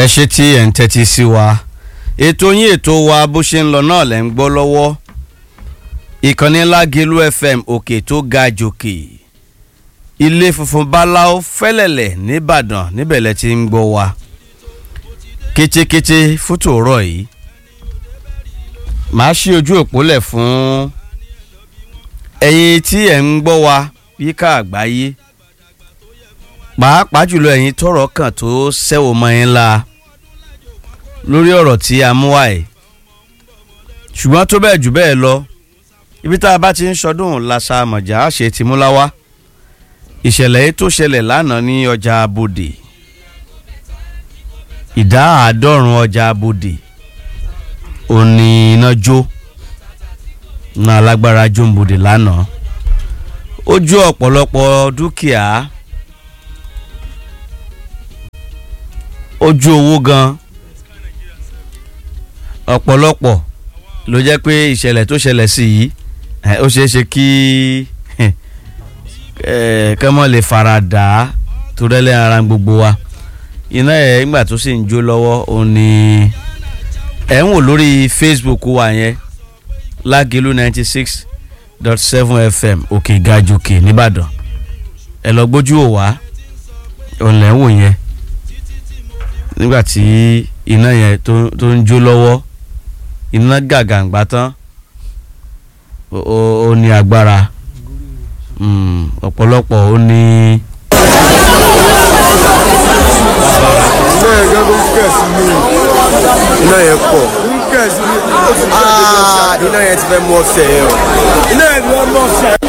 ṣe tí ẹ̀ ń tẹ́tí sí wa ètò yín ètò wa bó ṣe ń lọ náà lẹ́ ń gbọ́ lọ́wọ́ ìkànnì lágẹ̀lú fm òkè tó ga jòkè ilé funfun báláwo fẹ́lẹ̀lẹ̀ nìbàdàn níbẹ̀ lẹ ti ń gbọ́ wa kétékété fótó ọ̀rọ̀ yìí màá ṣí ojú òpó lẹ̀ fún ẹ̀yin tí ẹ̀ ń gbọ́ wa yíká àgbáyé pàápàá jùlọ ẹ̀yin tọrọ kan tó sẹ́wọ̀ mọ́ yín la lórí ọ̀rọ̀ tí a mú wá ẹ̀ ṣùgbọ́n tó bẹ́ẹ̀ jù bẹ́ẹ̀ lọ ibi tá a bá ti ń ṣọdún làṣà mọ̀já ṣe ti mú láwá ìṣẹ̀lẹ̀ yìí tó ṣẹlẹ̀ lánàá ní ọjà abodè ìdá àádọ́rùn ọjà abodè òní iná jó iná alágbára jó ń bodè lánàá ó jó ọ̀pọ̀lọpọ̀ dúkìá ó jó owó gan ọ̀pọ̀lọpọ̀ ló jẹ́ pé ìṣẹ̀lẹ̀ tó ṣẹlẹ̀ sí yìí ó ṣeé ṣe kí kẹ́mọ́ lè fara dà á tó rẹ́lẹ̀ ara gbogbo wa iná ẹ̀ nígbà tó sì ń jó lọ́wọ́ òun ni ẹ̀ ń wò lórí facebook wa yẹn lágẹ̀lú ninety six dot seven fm òkè gajòkè nìbàdàn ẹ lọ gbójú ò wá òun lẹ́ ń wò yẹn nígbà tí iná yẹn tó ń jó lọ́wọ́ iná gàgàǹgbà tán ó ní agbára ọ̀pọ̀lọpọ̀ ó ní. iná yẹn gẹ́gẹ́ ń kẹ̀ sí mi iná yẹn pọ̀ ń kẹ̀ sí mi iná yẹn ti fẹ́ mú ọ̀sẹ̀ yẹn o iná yẹn ti fẹ́ mú ọ̀sẹ̀